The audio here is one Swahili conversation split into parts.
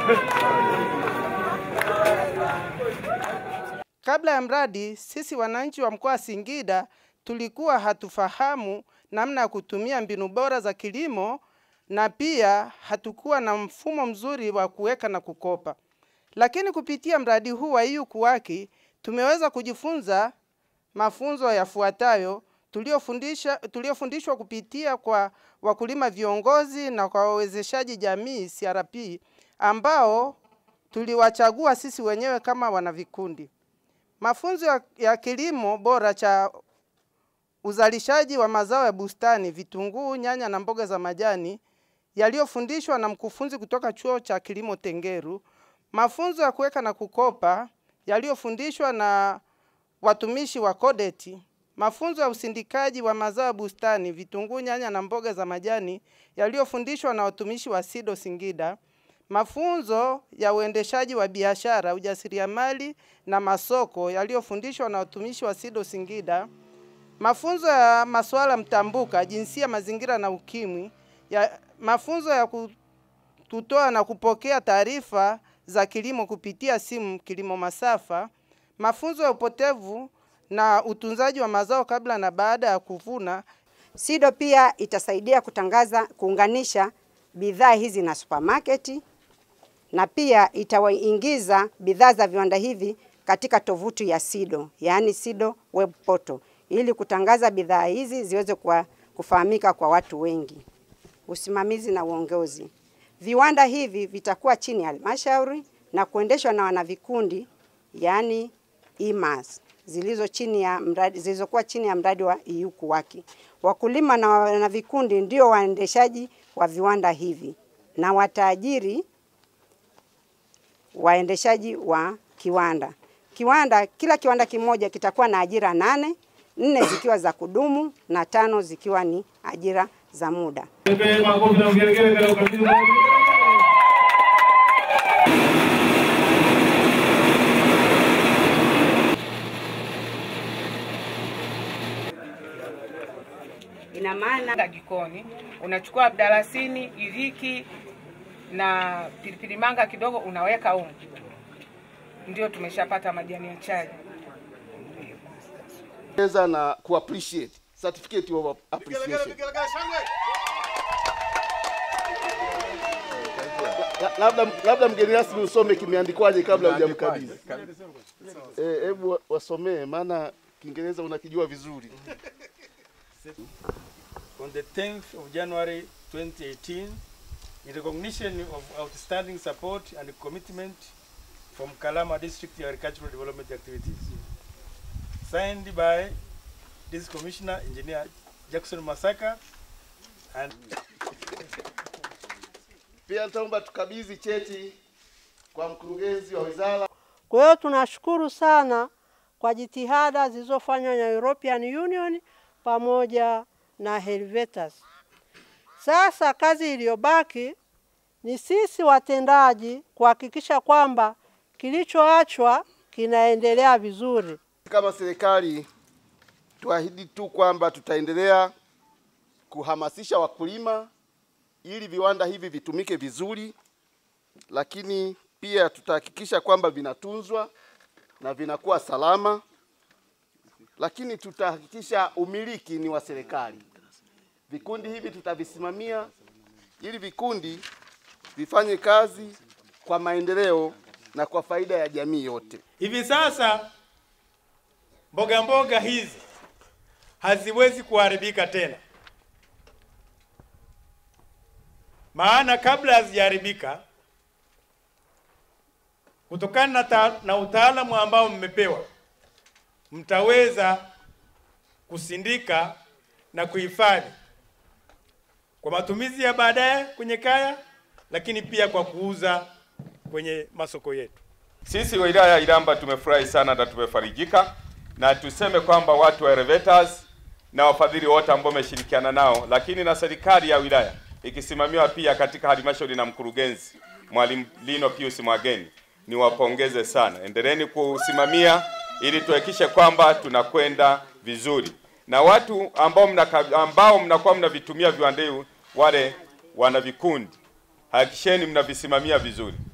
Kabla ya mradi, sisi wananchi wa mkoa wa Singida tulikuwa hatufahamu namna ya kutumia mbinu bora za kilimo na pia hatukuwa na mfumo mzuri wa kuweka na kukopa. Lakini kupitia mradi huu wa EU KUWAKI tumeweza kujifunza mafunzo yafuatayo tuliofundisha tuliofundishwa kupitia kwa wakulima viongozi na kwa wawezeshaji jamii CRP ambao tuliwachagua sisi wenyewe kama wanavikundi. Mafunzo ya, ya kilimo bora cha uzalishaji wa mazao ya bustani, vitunguu, nyanya na mboga za majani yaliyofundishwa na mkufunzi kutoka chuo cha kilimo Tengeru. Mafunzo ya kuweka na kukopa yaliyofundishwa na watumishi wa Kodeti. Mafunzo ya usindikaji wa mazao ya bustani, vitunguu, nyanya na mboga za majani yaliyofundishwa na watumishi wa SIDO Singida. Mafunzo ya uendeshaji wa biashara, ujasiriamali na masoko yaliyofundishwa na watumishi wa SIDO Singida. Mafunzo ya masuala mtambuka, jinsia, mazingira na ukimwi. Ya, mafunzo ya kutoa na kupokea taarifa za kilimo kupitia simu, kilimo masafa. Mafunzo ya upotevu na utunzaji wa mazao kabla na baada ya kuvuna. SIDO pia itasaidia kutangaza, kuunganisha bidhaa hizi na supermarket na pia itawaingiza bidhaa za viwanda hivi katika tovuti ya SIDO, yaani SIDO web portal, ili kutangaza bidhaa hizi ziweze kwa kufahamika kwa watu wengi. Usimamizi na uongozi. Viwanda hivi vitakuwa chini ya halmashauri na kuendeshwa na wanavikundi, yaani IMAS zilizo chini ya mradi zilizokuwa chini ya mradi wa EU KUWAKI. Wakulima na wanavikundi ndio waendeshaji wa viwanda hivi na wataajiri waendeshaji wa kiwanda. Kiwanda, kila kiwanda kimoja kitakuwa na ajira nane, nne zikiwa za kudumu na tano zikiwa ni ajira za muda. Ina maana jikoni unachukua mdalasini, iliki na pilipili manga kidogo, unaweka humu, ndio tumeshapata majani ya chai. Eza na ku appreciate certificate of appreciation. La- Labda labda mgeni rasmi usome kimeandikwaje kabla hujamkabidhi. Eh, hebu wa- wasomee maana Kiingereza unakijua vizuri. on the 10th of January 2018 in recognition of outstanding support and commitment from Kalama District Agricultural Development Activities. Signed by this Commissioner Engineer Jackson Masaka and Pia nitaomba tukabidhi cheti kwa mkurugenzi wa wizara. Kwa hiyo tunashukuru sana kwa jitihada zilizofanywa na European Union pamoja na Helvetas. Sasa kazi iliyobaki ni sisi watendaji kuhakikisha kwamba kilichoachwa kinaendelea vizuri. Kama serikali tuahidi tu kwamba tutaendelea kuhamasisha wakulima ili viwanda hivi vitumike vizuri, lakini pia tutahakikisha kwamba vinatunzwa na vinakuwa salama, lakini tutahakikisha umiliki ni wa serikali. Vikundi hivi tutavisimamia ili vikundi vifanye kazi kwa maendeleo na kwa faida ya jamii yote. hivi sasa mboga mboga hizi haziwezi kuharibika tena, maana kabla hazijaharibika, kutokana na, ta- na utaalamu ambao mmepewa, mtaweza kusindika na kuhifadhi kwa matumizi ya baadaye kwenye kaya, lakini pia kwa kuuza kwenye masoko yetu. Sisi wilaya ya Iramba tumefurahi sana na tumefarijika, na tuseme kwamba watu wa Elevators na wafadhili wote ambao wameshirikiana nao, lakini na serikali ya wilaya ikisimamiwa pia katika halmashauri na mkurugenzi Mwalimu Lino Pius Mwageni, niwapongeze sana. Endeleeni kusimamia ili tuhakikishe kwamba tunakwenda vizuri, na watu ambao mnaka, ambao mnakuwa mnavitumia viwanda hivi, wale wana vikundi, hakikisheni mnavisimamia vizuri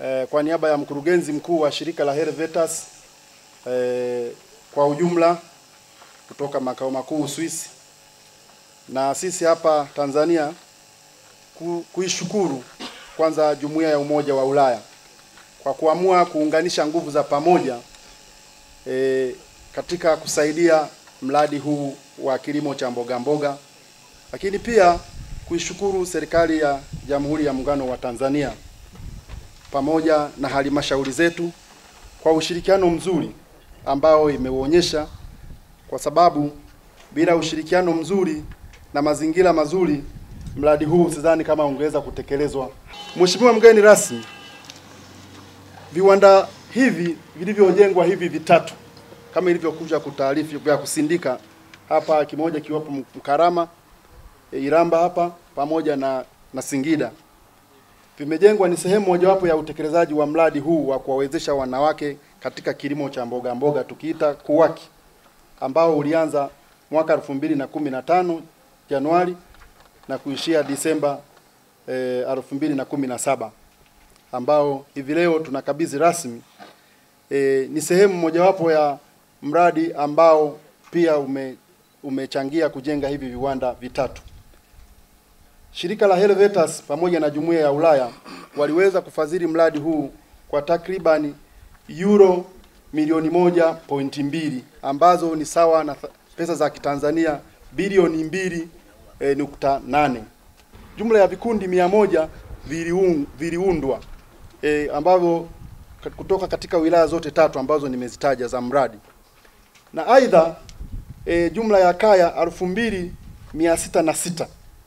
eh, kwa niaba ya mkurugenzi mkuu wa shirika la Helvetas eh, kwa ujumla kutoka makao makuu Uswisi na sisi hapa Tanzania ku, kuishukuru kwanza jumuiya ya Umoja wa Ulaya kwa kuamua kuunganisha nguvu za pamoja e, katika kusaidia mradi huu wa kilimo cha mboga mboga, lakini pia kuishukuru serikali ya Jamhuri ya Muungano wa Tanzania pamoja na halmashauri zetu kwa ushirikiano mzuri ambao imeuonyesha, kwa sababu bila ushirikiano mzuri na mazingira mazuri mradi huu sidhani kama ungeweza kutekelezwa. Mheshimiwa mgeni rasmi, viwanda hivi vilivyojengwa hivi vitatu kama ilivyokuja kutaarifu vya kusindika hapa, kimoja kiwapo Mkarama, e, Iramba hapa pamoja na, na Singida vimejengwa ni sehemu mojawapo ya utekelezaji wa mradi huu wa kuwawezesha wanawake katika kilimo cha mboga mboga tukiita KUWAKI ambao ulianza mwaka 2015 Januari na kuishia Disemba eh, 2017 ambao hivi leo tunakabidhi rasmi eh, ni sehemu mojawapo ya mradi ambao pia ume, umechangia kujenga hivi viwanda vitatu. Shirika la Helvetas pamoja na Jumuiya ya Ulaya waliweza kufadhili mradi huu kwa takribani euro milioni moja pointi mbili ambazo ni sawa na pesa za Kitanzania bilioni mbili e, nukta nane. Jumla ya vikundi mia moja viliun, viliundwa e, ambavyo kutoka katika wilaya zote tatu ambazo nimezitaja za mradi, na aidha e, jumla ya kaya elfu mbili mia sita na sita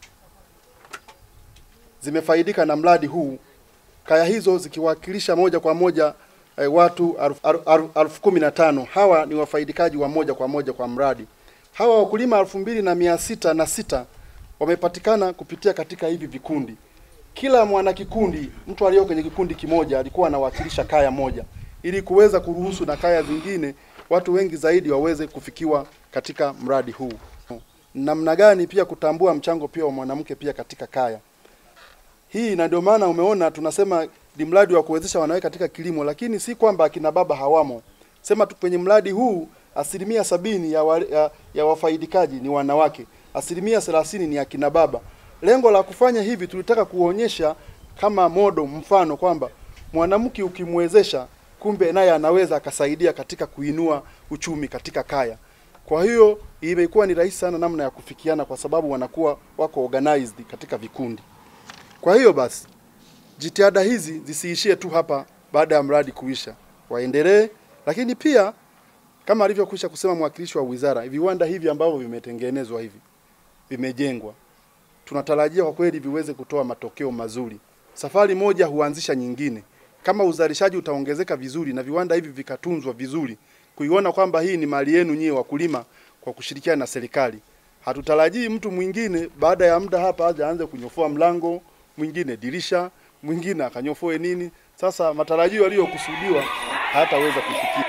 zimefaidika na mradi huu, kaya hizo zikiwakilisha moja kwa moja e, watu elfu kumi na tano. Hawa ni wafaidikaji wa moja kwa moja kwa mradi. Hawa wakulima elfu mbili na mia sita na sita wamepatikana kupitia katika hivi vikundi. Kila mwana kikundi, mtu aliyo kwenye kikundi kimoja alikuwa anawakilisha kaya moja, ili kuweza kuruhusu na kaya zingine watu wengi zaidi waweze kufikiwa katika mradi huu. Namna gani pia kutambua mchango pia wa mwanamke pia katika kaya hii, na ndio maana umeona tunasema ni mradi wa kuwezesha wanawake katika kilimo, lakini si kwamba akina baba hawamo. Sema tu kwenye mradi huu asilimia sabini ya, wa, ya, ya wafaidikaji ni wanawake, asilimia thelathini ni akina baba. Lengo la kufanya hivi tulitaka kuonyesha kama modo, mfano kwamba mwanamke ukimwezesha, kumbe naye anaweza akasaidia katika kuinua uchumi katika kaya. Kwa hiyo imekuwa ni rahisi sana namna ya kufikiana, kwa sababu wanakuwa wako organized katika vikundi. Kwa hiyo basi jitihada hizi zisiishie tu hapa baada ya mradi kuisha, waendelee, lakini pia kama alivyokwisha kusema mwakilishi wa wizara, viwanda hivi ambavyo vimetengenezwa hivi vimejengwa, tunatarajia kwa kweli viweze kutoa matokeo mazuri. Safari moja huanzisha nyingine. Kama uzalishaji utaongezeka vizuri na viwanda hivi vikatunzwa vizuri, kuiona kwamba hii ni mali yenu nyie wakulima, kwa kushirikiana na serikali, hatutarajii mtu mwingine baada ya muda hapa aje aanze kunyofoa mlango, mwingine dirisha, mwingine akanyofoe nini. Sasa matarajio yaliyokusudiwa hayataweza kufikia.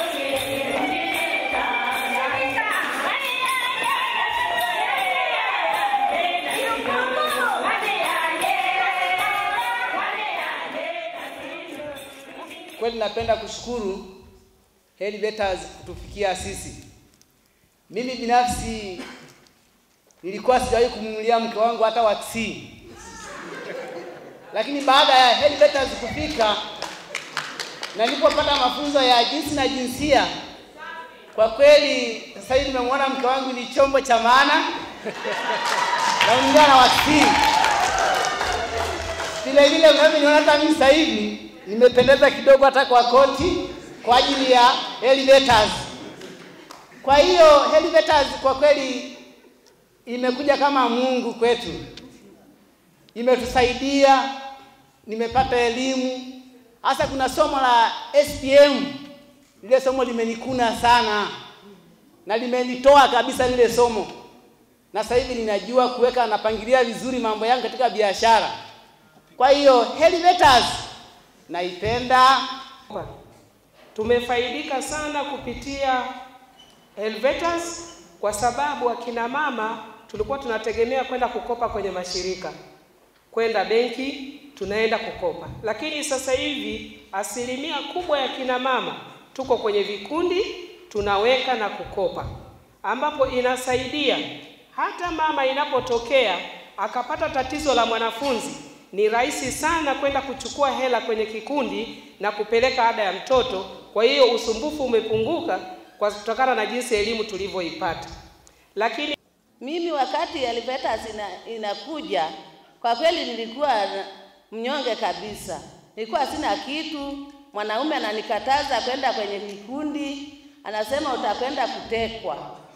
Kweli napenda kushukuru Helvetas kutufikia sisi. Mimi binafsi nilikuwa sijawahi kumnunulia mke wangu hata waksi, lakini baada ya Helvetas kufika na nilipopata mafunzo ya jinsi na jinsia, kwa kweli sasa hivi nimemwona mke wangu ni chombo cha maana naongea na waksi. Vile vile unavyoniona hata mimi sasa hivi nimependeza kidogo hata kwa koti kwa ajili ya Helvetas. Kwa hiyo Helvetas kwa kweli imekuja kama Mungu kwetu, imetusaidia. Nimepata elimu, hasa kuna somo la SPM. Lile somo limenikuna sana na limenitoa kabisa lile somo, na sasa hivi ninajua kuweka, napangilia vizuri mambo yangu katika biashara. Kwa hiyo Helvetas naipenda. Tumefaidika sana kupitia Helvetas kwa sababu akina mama tulikuwa tunategemea kwenda kukopa kwenye mashirika, kwenda benki tunaenda kukopa. Lakini sasa hivi asilimia kubwa ya kina mama tuko kwenye vikundi tunaweka na kukopa, ambapo inasaidia hata mama inapotokea akapata tatizo la mwanafunzi, ni rahisi sana kwenda kuchukua hela kwenye kikundi na kupeleka ada ya mtoto. Kwa hiyo usumbufu umepunguka kwa kutokana na jinsi elimu tulivyoipata. Lakini Mimi wakati Elevators ina, inakuja kwa kweli nilikuwa mnyonge kabisa, nilikuwa sina kitu. Mwanaume ananikataza kwenda kwenye vikundi, anasema utakwenda kutekwa.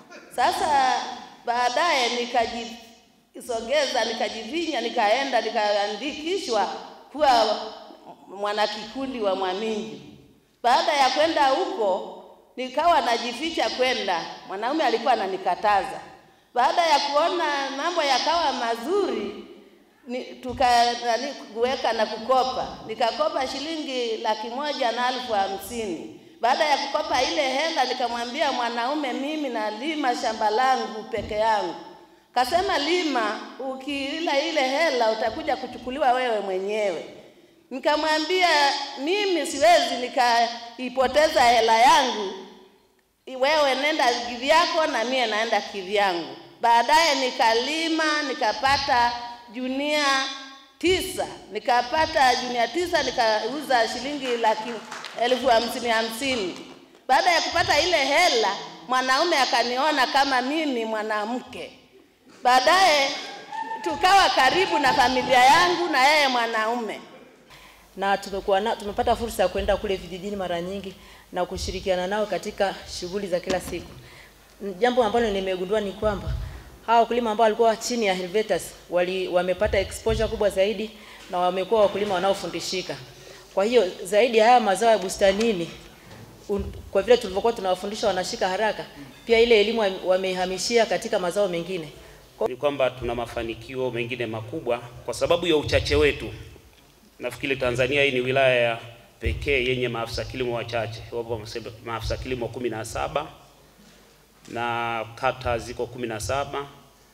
Sasa baadaye nikajisogeza, nikajivinya, nikaenda nikaandikishwa kuwa mwanakikundi wa Mwaminji. Baada ya kwenda huko, nikawa najificha kwenda, mwanaume alikuwa ananikataza baada ya kuona mambo yakawa mazuri ni, tuka nani, kuweka na kukopa, nikakopa shilingi laki moja na elfu hamsini. Baada ya kukopa ile hela, nikamwambia mwanaume, mimi nalima shamba langu peke yangu. Kasema lima, ukila ile hela utakuja kuchukuliwa wewe mwenyewe. Nikamwambia mimi siwezi nikaipoteza hela yangu, wewe nenda kivyako na mie naenda kivyangu. Baadaye nikalima nikapata junia tisa, nikapata junia tisa, nikauza shilingi laki elfu hamsini hamsini. Baada ya kupata ile hela, mwanaume akaniona kama mimi mwanamke. Baadaye tukawa karibu na familia yangu na yeye mwanaume. na tumekuwa na, tumepata fursa ya kwenda kule vijijini mara nyingi na kushirikiana nao katika shughuli za kila siku. N- Jambo ambalo nimegundua ni kwamba hawa wakulima ambao walikuwa chini ya Helvetas wali, wamepata exposure kubwa zaidi na wamekuwa wakulima wanaofundishika. Kwa hiyo zaidi ya haya mazao ya bustanini un, kwa vile tulivyokuwa tunawafundisha wanashika haraka, pia ile elimu wame- wamehamishia katika mazao mengine. ni kwamba tuna mafanikio mengine makubwa kwa sababu ya uchache wetu. Nafikiri Tanzania hii ni wilaya ya pekee yenye maafisa kilimo wachache, wapo maafisa kilimo kumi na saba na kata ziko kumi na saba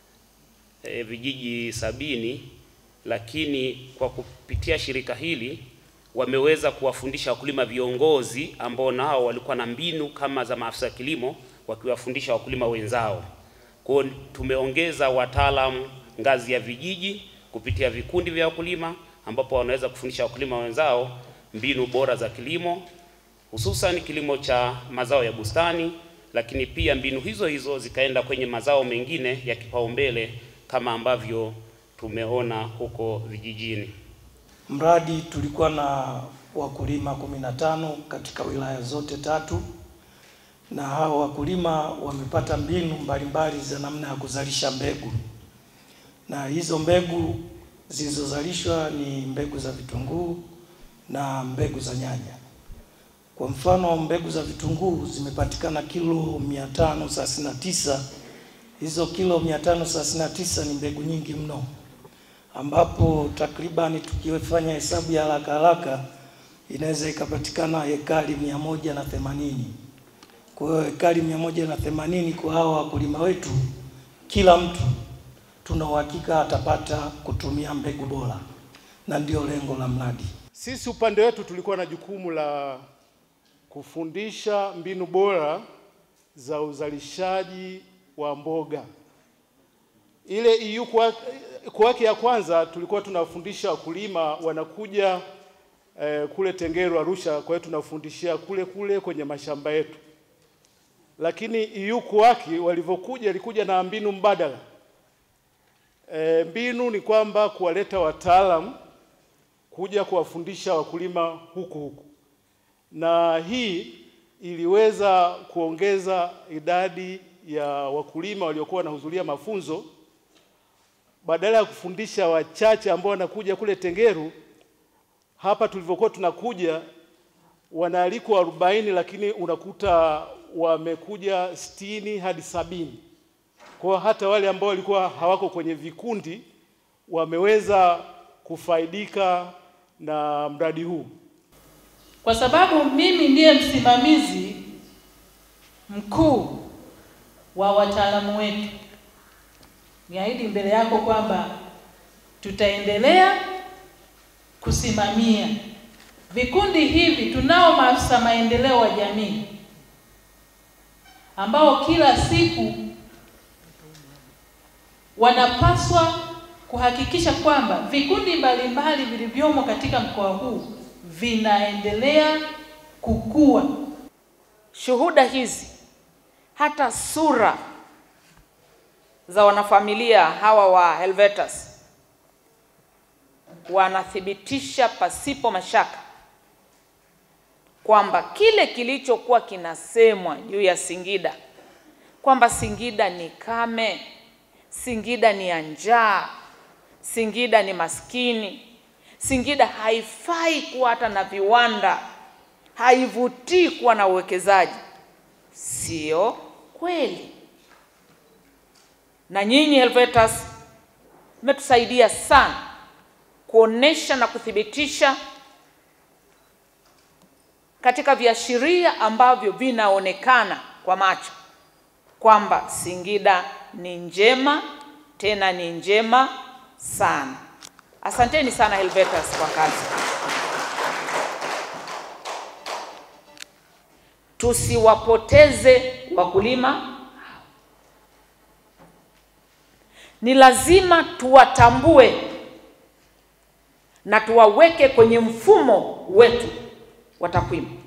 e, vijiji sabini, lakini kwa kupitia shirika hili wameweza kuwafundisha wakulima viongozi ambao nao walikuwa na mbinu kama za maafisa kilimo wakiwafundisha wakulima wenzao. Kwa hiyo tumeongeza wataalamu ngazi ya vijiji kupitia vikundi vya wakulima ambapo wanaweza kufundisha wakulima wenzao mbinu bora za kilimo hususan kilimo cha mazao ya bustani, lakini pia mbinu hizo hizo zikaenda kwenye mazao mengine ya kipaumbele kama ambavyo tumeona huko vijijini. Mradi tulikuwa na wakulima kumi na tano katika wilaya zote tatu, na hao wakulima wamepata mbinu mbalimbali za namna ya kuzalisha mbegu, na hizo mbegu zilizozalishwa ni mbegu za vitunguu na mbegu za nyanya. Kwa mfano, mbegu za vitunguu zimepatikana kilo 539. Hizo kilo 539 ni mbegu nyingi mno ambapo takribani tukifanya hesabu ya haraka haraka inaweza ikapatikana hekari mia moja na themanini. Kwa hiyo hekari mia moja na themanini kwa hawa wakulima wetu, kila mtu tuna uhakika atapata kutumia mbegu bora, na ndio lengo la mradi. Sisi upande wetu tulikuwa na jukumu la kufundisha mbinu bora za uzalishaji wa mboga. Ile EU kwa kwa wake ya kwanza tulikuwa tunawafundisha wakulima wanakuja eh, kule Tengeru Arusha, kwa hiyo tunafundishia kule kule kwenye mashamba yetu. Lakini EU KUWAKI walivyokuja ilikuja na mbinu mbadala. E, mbinu ni kwamba kuwaleta wataalam kuja kuwafundisha wakulima huku huku, na hii iliweza kuongeza idadi ya wakulima waliokuwa wanahudhuria mafunzo badala ya kufundisha wachache ambao wanakuja kule Tengeru, hapa tulivyokuwa tunakuja wanaalikwa arobaini, lakini unakuta wamekuja sitini hadi sabini. Kwa hata wale ambao walikuwa hawako kwenye vikundi wameweza kufaidika na mradi huu. kwa sababu mimi ndiye msimamizi mkuu wa wataalamu wetu. Niahidi mbele yako kwamba tutaendelea kusimamia vikundi hivi. Tunao maafisa maendeleo wa jamii ambao kila siku wanapaswa kuhakikisha kwamba vikundi mbalimbali vilivyomo katika mkoa huu vinaendelea kukua. Shuhuda hizi hata sura za wanafamilia hawa wa Helvetas wanathibitisha pasipo mashaka kwamba kile kilichokuwa kinasemwa juu ya Singida kwamba Singida ni kame, Singida ni ya njaa, Singida ni maskini, Singida haifai kuwa hata na viwanda, haivutii kuwa na uwekezaji, sio kweli. Na nyinyi Helvetas mmetusaidia sana kuonesha na kuthibitisha katika viashiria ambavyo vinaonekana kwa macho kwamba Singida ni njema, tena ni njema sana. Asanteni sana Helvetas kwa kazi. Tusiwapoteze wakulima. Ni lazima tuwatambue na tuwaweke kwenye mfumo wetu wa takwimu,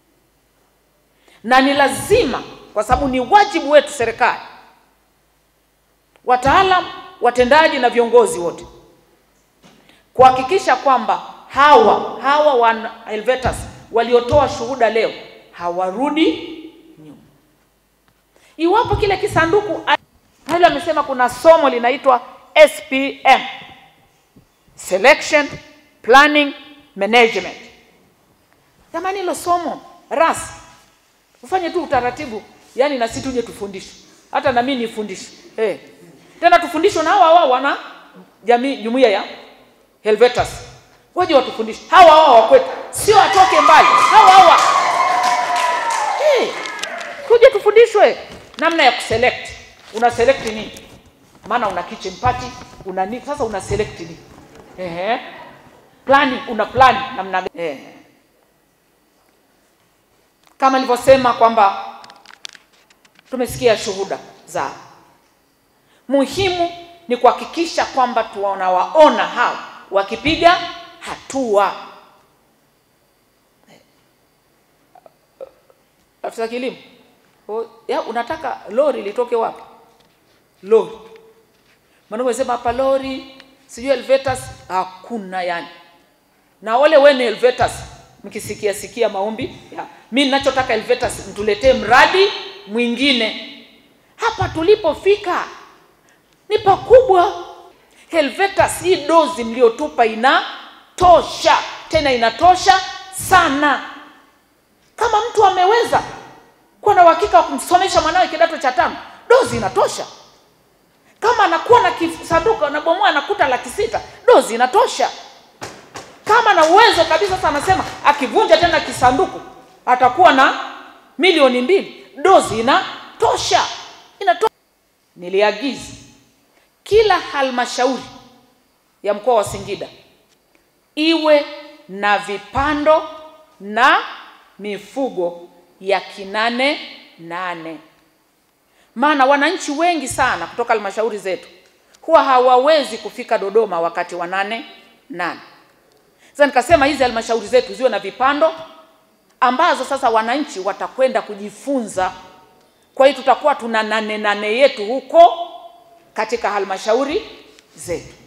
na ni lazima, kwa sababu ni wajibu wetu serikali, wataalam, watendaji na viongozi wote kuhakikisha kwamba hawa hawa wana Helvetas waliotoa shuhuda leo hawarudi nyuma. Iwapo kile kisanduku hilo amesema kuna somo linaitwa SPM, Selection Planning Management. Jamani, hilo somo ras ufanye tu utaratibu, yani na sisi tuje tufundishe, hata na mimi nifundishe eh. Tena tufundishwe na hawa hawa wana jamii jumuiya ya Helvetas, waje watufundishe hawa hawa wa kwetu, sio atoke mbali, hawa hawa eh, tuje tufundishwe namna ya kuselect. Una select nini? Maana una kitchen party, una nini? Sasa una select nini? Ehe, planning, una plan namna gani? Eh, kama nilivyosema kwamba tumesikia shuhuda za muhimu ni kuhakikisha kwamba tunawaona hao wakipiga hatua. Afisa kilimo, o, ya, unataka lori litoke wapi? Lori maana umesema hapa lori sijui Helvetas, hakuna yani. Na wale wene Helvetas mkisikia sikia maombi ya mi ninachotaka Helvetas mtuletee mradi mwingine. Hapa tulipofika ni pakubwa. Helvetas, hii dozi mliotupa inatosha, tena inatosha sana. Kama mtu ameweza kuwa na uhakika wa kumsomesha mwanawe kidato cha tano, dozi inatosha. Kama anakuwa na kisanduku anabomoa anakuta laki sita, dozi inatosha. Kama na uwezo kabisa, sasa anasema akivunja tena kisanduku atakuwa na milioni mbili, dozi inatosha, inatosha. Niliagiza kila halmashauri ya mkoa wa Singida iwe na vipando na mifugo ya kinane nane, maana wananchi wengi sana kutoka halmashauri zetu huwa hawawezi kufika Dodoma wakati wa nane nane. Sasa nikasema hizi halmashauri zetu ziwe na vipando ambazo sasa wananchi watakwenda kujifunza. Kwa hiyo tutakuwa tuna nane nane yetu huko katika halmashauri zetu.